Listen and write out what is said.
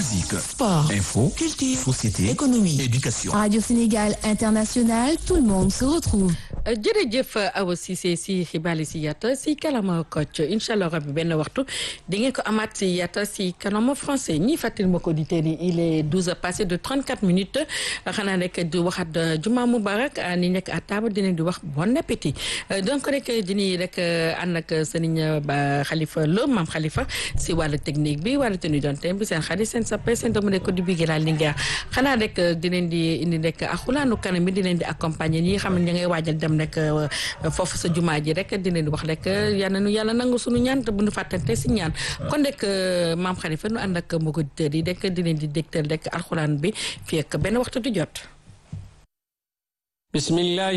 musique, Sport, info, culture, société, économie, éducation. Radio Sénégal International, tout le monde se retrouve. jërëjëf Awa Cissé si xibaar yi si yatta si kalama Kocc incha allah rabbi benn waxtu di ngeen ko amaat si yatta si kalama français ñi fàttali ma ko auditeurs yi il est 12 heures passé de 34 minutes xanaa rek di waxaat juma mubarak ni nekk à table dinañ di wax bon appétit donc rek dinañ rek ànd ak sëriñ ba Khalifa Lo maam Khalifa si wàllu technique bi wàllu tenue d'antenne bi seen xarit seen sappe seen doomu ko di bigi laa Linguère xanaa rek dinañ di indi rek axulaanu kanam bi dinañ di accompagner ñi xam ne ña ngay waajal dem rek foofu sa jumaa ji rek dinañ di wax rek yal na nu yàlla nangu suñu ñaan te bu nu fàttante si ñaan kon rek maam Khalifa nu ànd ak mbokku auditeurs yi rek dinañ di dégtal rek alxuraan bi fii ak benn waxtu di jot. bismillah